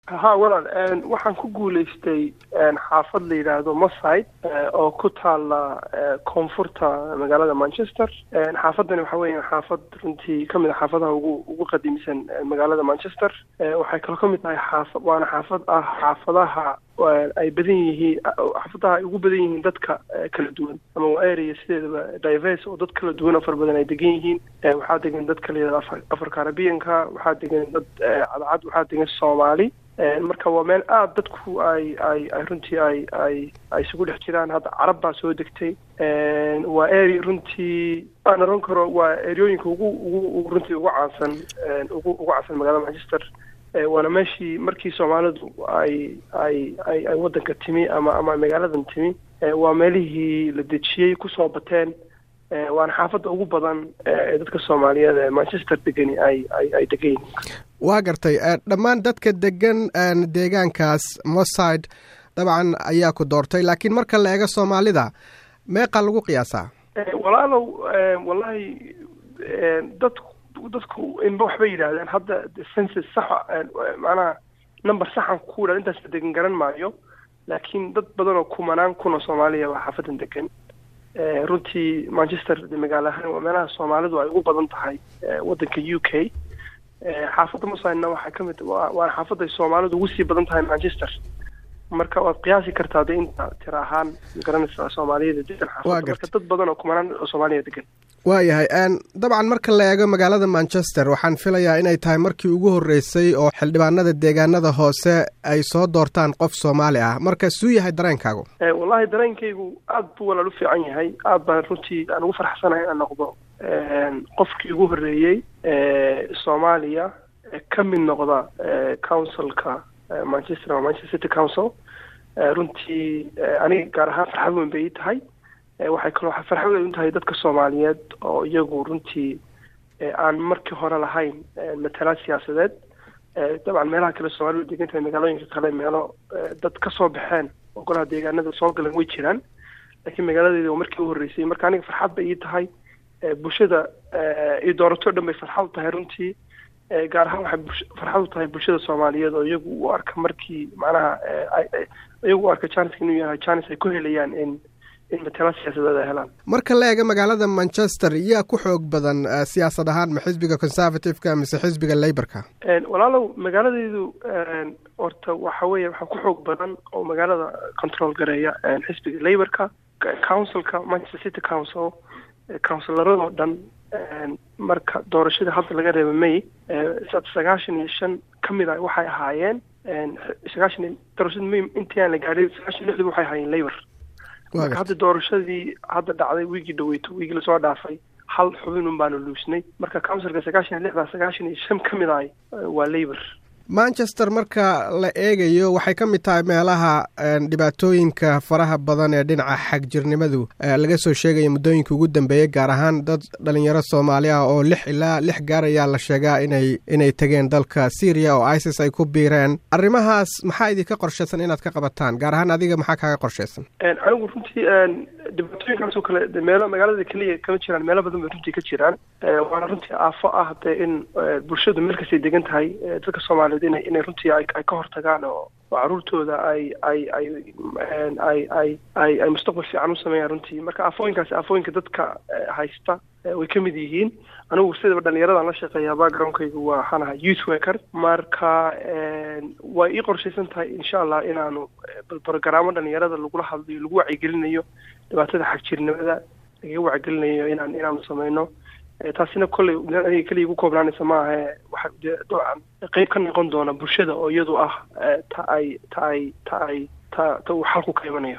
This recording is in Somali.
ha walaal waxaan ku guulaystay xaafad la yidhaahdo moside oo ku taala koonfurta magaalada manchester xaafadani waxa weya xaafad runtii kamid a xaafadaha ugu ugu qadiimsan magaalada manchester waxay kaloo kamid tahay xaafa waana xaafad ah xaafadaha ay badan yihiin xaafadaha ay ugu badan yihiin dadka kala duwan ama waa area sideedaba diverse oo dad kala duwan oo fara badan ay degan yihiin waxaa degan dad kala yidhahdo afar afar carabianka waxaa degan dad cadcad waxaa degan soomaali marka waa meel aada dadku ay ay ay runtii ay ay ay isugu dhex jiraan hadda carab baa soo degtay waa area runtii aan oran karo waa eryooyinka ugu ugu runtii ugu caansan ugu ugu caansan magaalada manchester waana meeshii markii soomaalidu ay ay ay ay waddanka timi ama ama magaaladan timi waa meelihii la dejiyey kusoo bateen waana xaafadda ugu badan ee dadka soomaaliyeed ee manchester degani ay ay ay degan yihiin waa gartay dhammaan dadka degan deegaankaas moside dabcan ayaa ku doortay laakiin marka la eego soomaalida meeqaa lagu qiyaasaa walaalow wallahi dad dadku inba waxbay yidhaahdeen hadda census saxa macnaha number saxan ku yidhahda intaas la degan garan maayo laakiin dad badan oo kumanaan kun oo soomaaliya waa xaafadan degan runtii manchester magaalo ahaan waa meelaha soomaalidu ay ugu badan tahay waddanka u k xaafadda musaina waxaa ka mid waana xaafadda ay soomaalidu ugu sii badan tahay manchester marka waad qiyaasi kartaa de inta tira ahaan magaranaysaa soomaaliyada degan xaafadda marka dad badan oo kumanaan oo soomaaliya degan waayahay dabcan marka la eego magaalada manchester waxaan filayaa inay tahay markii ugu horreysay oo xildhibaanada deegaanada hoose ay soo doortaan qof soomaali ah marka suu yahay dareenkaagu wallahi dareenkaygu aada buu walaal u fiican yahay aada baan runtii aan ugu farxsanahay inaan noqdo qofkii ugu horreeyey soomaaliya ka mid noqda councilka manchester ama manchester city council runtii aniga gaar ahaan farxad weyn bay ii tahay waxay kaloo farxad weyn u tahay dadka soomaaliyeed oo iyagu runtii aan markii hore lahayn matalaad siyaasadeed dabcan meelaha kale soomaalidu degan tahay magaalooyinka kale meelo dad ka soo baxeen oo golaha deegaanada soo galan way jiraan laakiin magaaladeeda waa markii u horreysay marka aniga farxad bay ii tahay bulshada iyo doorato dhan bay farxad u tahay runtii gaar ahaan waxay farxad u tahay bulshada soomaaliyeed oo iyagu u arka markii macnaha iyagu u arka janiska inuu yahay janis ay ku helayaan in in matala siyaasadeed ay helaan marka la eego magaalada manchester yaa ku xoog badan siyaasad ahaan ma xisbiga conservative-ka mise xisbiga laborka walaalow magaaladeedu horta waxa weeye waxaa ku xoog badan oo magaalada control gareeya xisbiga laborka councilka manchester city council counsilaradoo dhan marka doorashadii hadda laga reeba may sagaashan iyo shan ka mid a waxay ahaayeen sagaashan doorashada may intii aan la gaadhin sagaashan lixdii waxay ahaayeen labor marka hadda doorashadii hadda dhacday wiigii dhaweyto wiigii lasoo dhaafay hal xubin un baanu luusnay marka councilka sagaashan iyo lixdaa sagaashan iyo shan ka mid ahay waa labor manchester marka la eegayo waxay ka mid tahay meelaha dhibaatooyinka faraha badan ee dhinaca xagjirnimadu laga soo sheegaya muddooyinka ugu dambeeyey gaar ahaan dad dhalinyaro soomaali ah oo lix ilaa lix gaar ayaa la sheegaa inay inay tegeen dalka syria oo isis ay ku biireen arrimahaas maxaa idinka qorshaysan inaad ka qabataan gaar ahaan adiga maxaa kaaga qorshaysan anigu runtii dhibaatooyinkaasoo kale meelo magaalada keliya kama jiraan meelo badan bay runtii ka jiraan waana runtii aafo ah dee in bulshadu meel kastay degan tahay dadka soomaaliyeed ina inay runtii ay ka hortagaan oo oo caruurtooda ay ay ay ay ay ay ay mustaqbal fiican u sameeyaan runtii marka aafooyinkaasi aafooyinka dadka haysta way ka mid yihiin anigu sidaba dhalinyaradan la shaqeeya backgroundkaygu waa waxaan ahaa youth worker marka way ii qorshaysan tahay insha allah inaanu barogaraamo dhalinyarada lagula hadlayo lagu wacyigelinayo dhibaatada xagjirnimada lagaga wacyigelinayo inaan inaanu sameyno taasina kolley aniga keliya igu koobnaanaysa maaha waxa dee dabcan qeyb ka noqon doona bulshada oo iyadu ah ta ay ta ay ta ay ta ta uu xalku ka imanayo